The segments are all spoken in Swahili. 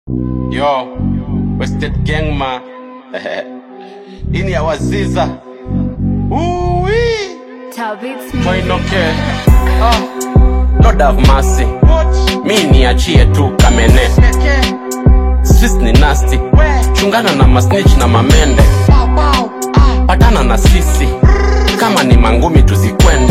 Yo, Wasted Gang ma. Hii ni ya Waziza. Uwi. Moinoke. Ah. Lord have mercy. Mi niachie tu kamene. Swiss ni nasty. Chungana na masnitch na mamende. Patana na sisi. Kama ni mangumi tuzikwende.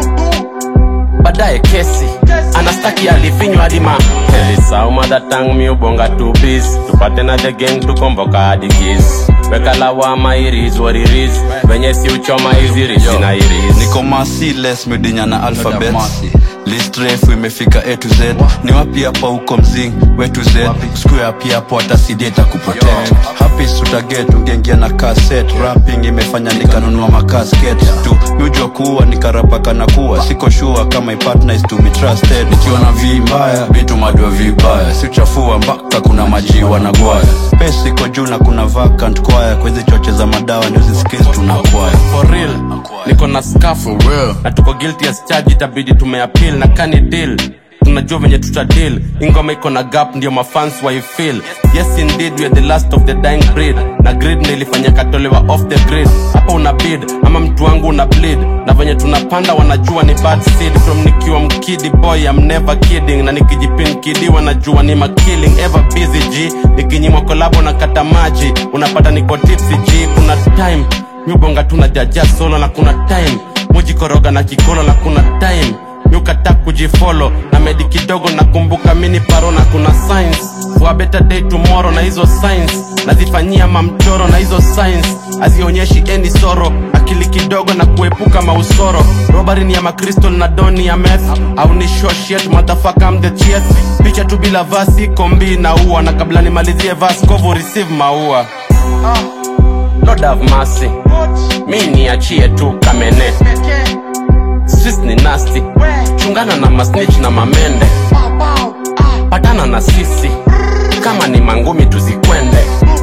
Baadaye kesi. Anastaki alifinywa hadi ma. Elisau mother tongue mi ubonga tu biz. Tupate na the gang tukomboka hadi giz. Weka lawama iris what it is. Venye si uchoma hizi risi na iris. niko masiles medinya na alphabet list refu imefika a to z ni wapi hapa huko mzing we to z square pia hapo hata cd itakuprotect happy sutaget ungeingia na cassette rapping imefanya nikanunua makasket tu miujua kuwa nikarapaka na kuwa siko sure kama my partner is to be trusted nikiwa na vi mbaya vitu madwa vibaya si uchafua mpaka kuna maji wanagwaya pesa iko juu na kuna vacant kwaya kwa hizi choche za madawa nyozi skills tunakwaya for real niko na skafu na tuko guilty as charge itabidi tumeappeal na kani deal tunajua venye tuta deal ingoma iko na gap ndio mafans waifeel yes indeed we are the last of the dying breed na grid ndio ilifanya katolewa off the grid hapa una bid ama mtu wangu una bleed na venye tunapanda wanajua ni bad seed from nikiwa mkidi boy I'm never kidding na nikijipin kidi wanajua ni makilling ever busy g nikinyimwa kolabo na kata maji unapata niko tipsy g kuna time miubonga tuna jaja solo na kuna time mujikoroga na kikolo na kuna time miukata kujifolo na medi kidogo nakumbuka mini paro na kuna science for a better day tomorrow na hizo science nazifanyia mamchoro na hizo science hazionyeshi any soro akili kidogo na kuepuka mausoro robari ni ya makristo na doni ya meth au ni shoshet motherfucker I'm the chief picha tu bila vasi kombi na ua na kabla nimalizie vas kovo receive maua Lord have mercy mi niachie tu kamene Swiss ni nasty chungana na masnitch na mamende patana na sisi kama ni mangumi tuzikwende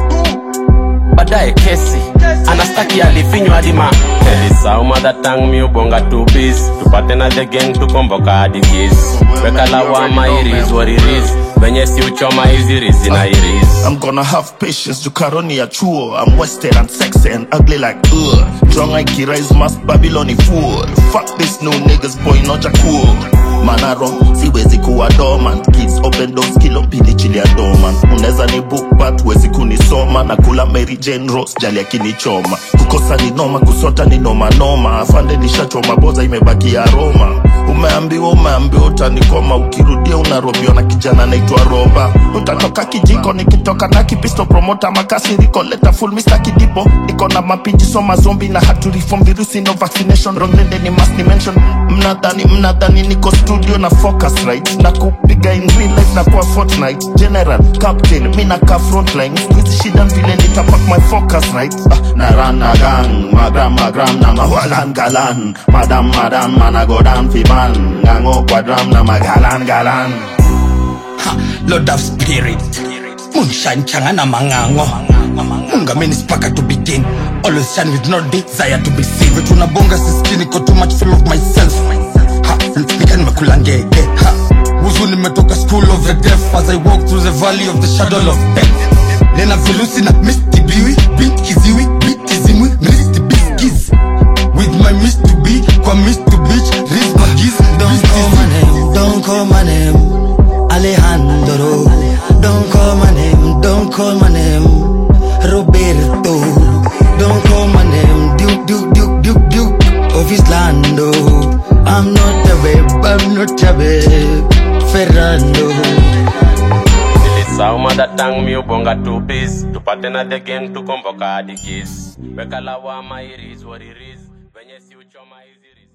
baadaye kesi anastaki alifinywa hadi ma elisau mother tongue mi ubonga tu biz tupate na the gang tukomboka hadi giz weka lawama iris what it is venye si uchoma hizi rizi na iris I'm gonna have patience, Jukaroni ya chuo I'm wasted and sexy and ugly like ugh Drunk like rise mass Babyloni fool Fuck this new niggas boy noja cool Manaro, siwezi kuwa dormant Kids open doors, kilo mbili chili ya dormant Uneza ni book but wezi kunisoma Na kula Mary Jane Rose, jali akinichoma Kukosa ni noma, kusota ni noma noma Afande nishachoma, boza imebaki ya Roma Umeambiwa umeambiwa utanikoma Ukirudia unarobiwa na kijana naitwa Roba Utatoka kijiko nikitoka na kipisto promota makasiriko leta full Mr. Kidipo niko na mapinji soma zombi na hatu reform virusi no vaccination wrong nende ni must dimension mnadhani mnadhani niko studio na focus right na kupiga in real life na kwa fortnight general captain mi na ka frontline hizi shida vile nitapak my focus right ah, na run na gang magram magram na mawalan galan madam madam managodan fiban ngango kwa drum na magalan galan lord of spirit moonshine changana mangango mungameni spaka to begin always shine with no desire to be seen vitu nabonga siskini ko too much full of myself ha nika nimekula ngege ha wuzu nimetoka school of the deaf as i walk through the valley of the shadow of death nena vilusi na misty biwi bit kiziwi bit kizimwi misty biskiz with my miss to be kwa miss to beach riz magiz Don't call my name, don't call my name, Alejandro. Don't call my name, don't call my name, Roberto. Don't call my name, Duke, Duke, Duke, Duke, Duke of Islando. I'm not a babe, I'm not a babe, Ferrando. Elisau mother tongue mi ubonga tu biz tupate na the gang tukomboka hadi giz weka lawama iris what it is venye si uchoma hizi rizi